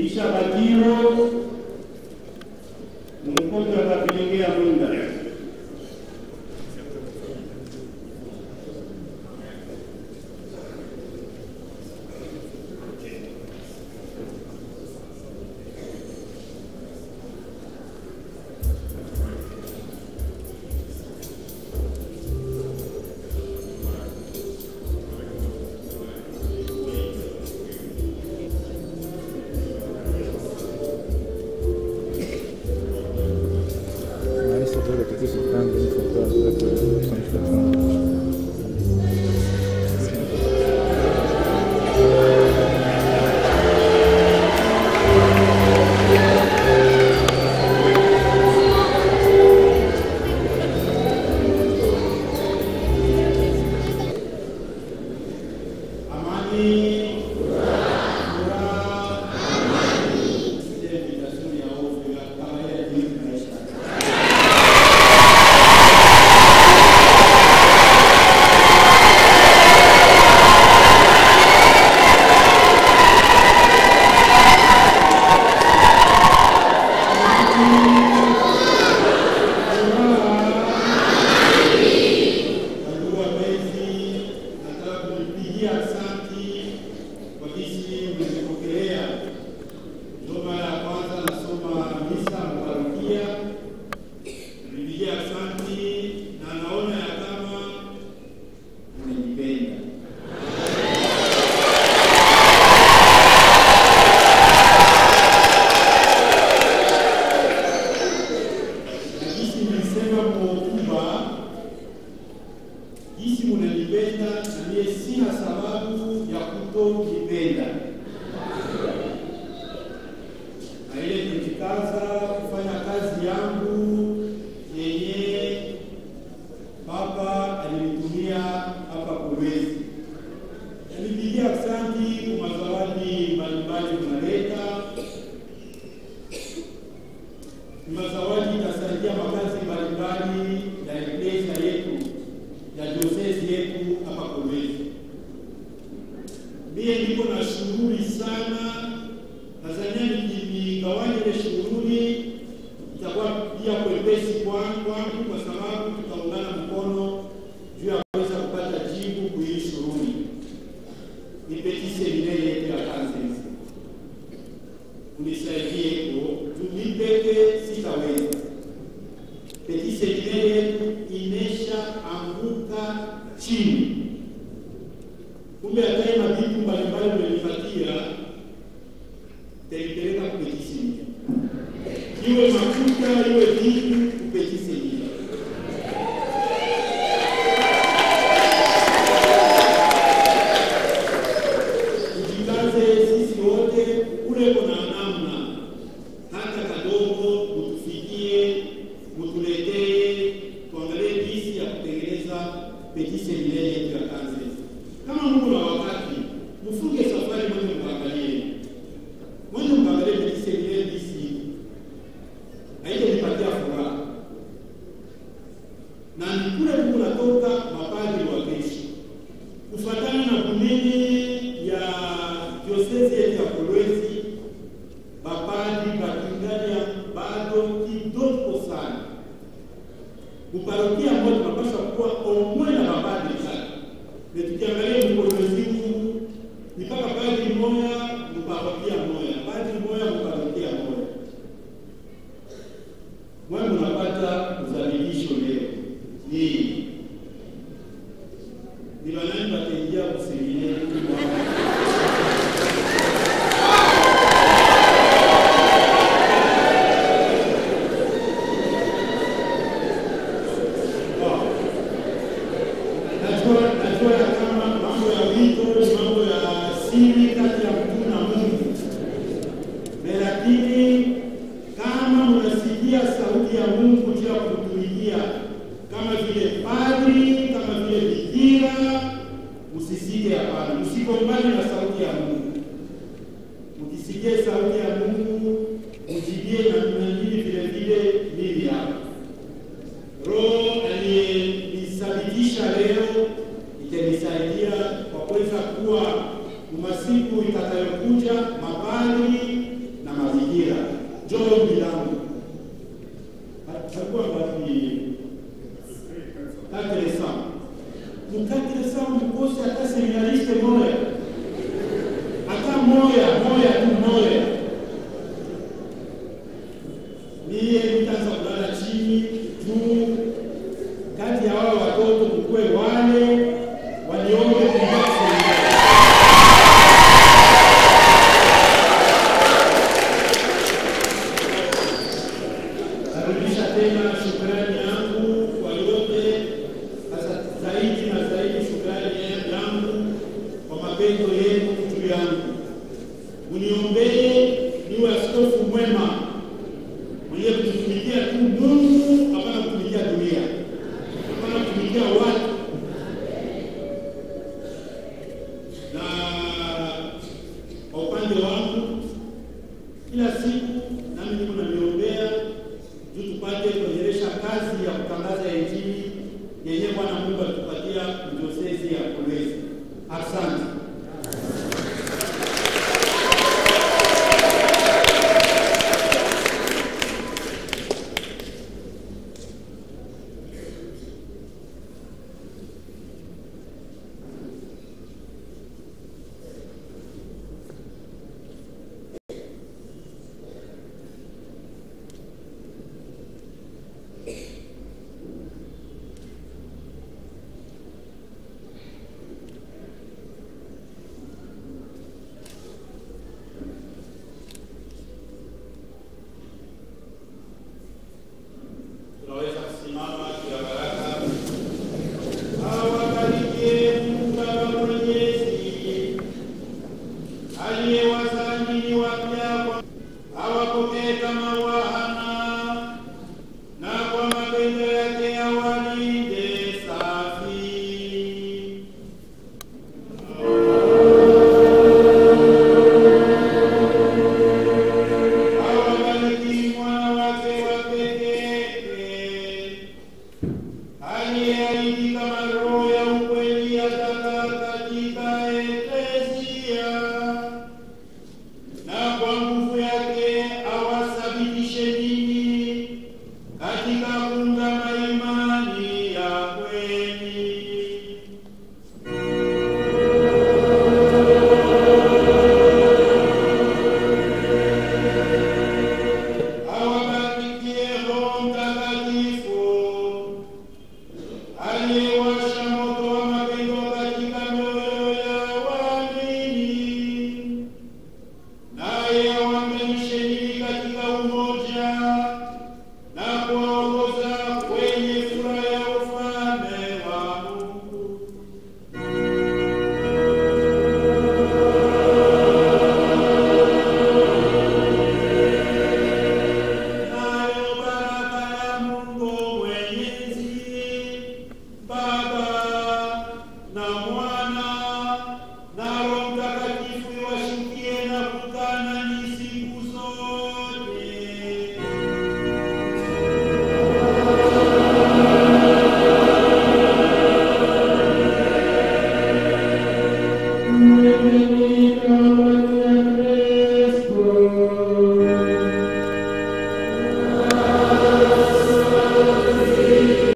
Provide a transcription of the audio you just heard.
Kisha Bakiro Mkoto atapelekea Munda. Maestro, quello che ti sto dando in foto, quello che ti sto facendo. Amani, furaha, amani. Sije vitasuni ya hofu ya kawaida ya jinsi maisha. Ndugu wapenzi, nataka kulipigia asanti kwa jinsi mlipokelea. Ndio mara ya kwanza nasoma misa mparokia. Nilipigia asanti na naona ya kama mmenipenda. Na jinsi nilisema mhotuba jinsi munanipenda na mie sina sababu ya kutonipenda. Na ile kujikaza kufanya kazi yangu yenye Baba alinitumia hapa Kolwezi. Nilipigia asanti kwa mazawadi mbalimbali mnaleta. Mazawadi itasaidia makazi mbalimbali ya eklesia yetu ya diosezi yetu hapa Kolwezi. Mie niko na shughuli sana, Tanzania nikigawanya ile shughuli itakuwa pia kwepesi kwangu kwangu, kwa sababu tutaungana mkono juu ya kuweza kupata jibu kuhii shughuli. Ni petit seminaire yetu ya Kansas, unisaidie ko juu peke sitaweza petit seminaire yetu imesha anguka chini. Kumbe hata na vitu mbalimbali mmenipatia taipeleka kwa petit seminaire, iwe mafuta iwe vitu kwa petit seminaire. Tujikaze sisi wote, kule kuna namna hata kadogo, mutufikie, mutuletee, tuangalie jinsi ya kutengeneza petit seminaire yetu ya Kansas. Kama Mungu na wakati, mfunge safari mwende mkaangalie, mwende mkaangalie petit seminaire jinsi haijanipatia furaha, na ni kule Mungu natoka mapadri wa kesho kufuatana na kunene ya diosezi yetu ya Kolwezi, mapadri bakingalia bado kidogo sana. Muparokia moja tunapaswa kuwa omwe na mapadri sana, na tukiangalia mkolwezi huu ni mpaka padri moya muparokia moya, padri moya muparokia moya. Mwe munapata uzamilisho leo hii ni banani bataingia kuseminari najua najua ya kama mambo ya wito ni mambo ya siri kati ya mtu na Mungu, na lakini kama mnasikia sauti ya Mungu juu ya kumtumikia kama vile padri, kama vile bikira, msisike. Hapana, msikombane na sauti ya Mungu. Mkisikie sauti ya Mungu, mjibie na mnajili vile vile mimi hapa. Roho aliyenisababisha leo itanisaidia kwa kuweza kuwa umasiku itakayokuja mapadri niwe askofu mwema mwenye kumtumikia tu Mungu, hapana kutumikia dunia, hapana kutumikia watu. Na kwa upande wangu, kila siku nami niko naniombea juu tupate kuendelesha kazi ya kutangaza Injili yenye Bwana Mungu alitupatia diosezi ya Kolwezi. Asante. Tunaweza kusimama kila baraka. Awabarikie Mungu Baba Mwenyezi aliyewazamini wapya kwa awapokee kama wana na kwa mapendo yake awalinde safi. Awabariki mwana wake wa pekee aliyeahidi kama roho ya ukweli atakaa katika eklesia, na kwa nguvu yake awathabitishe ninyi katika kuungama imani ya kweli. Awabarikie Roho Mtakatifu aliyewasha moto wa mapendo katika mioyo ya waamini, naye awaunganishe ninyi katika umoja na kuwaongoza kwenye furaha ya ufalme wa Mungu. Nayo baraka ya Mungu Mwenyezi, Baba na Mwana na Roho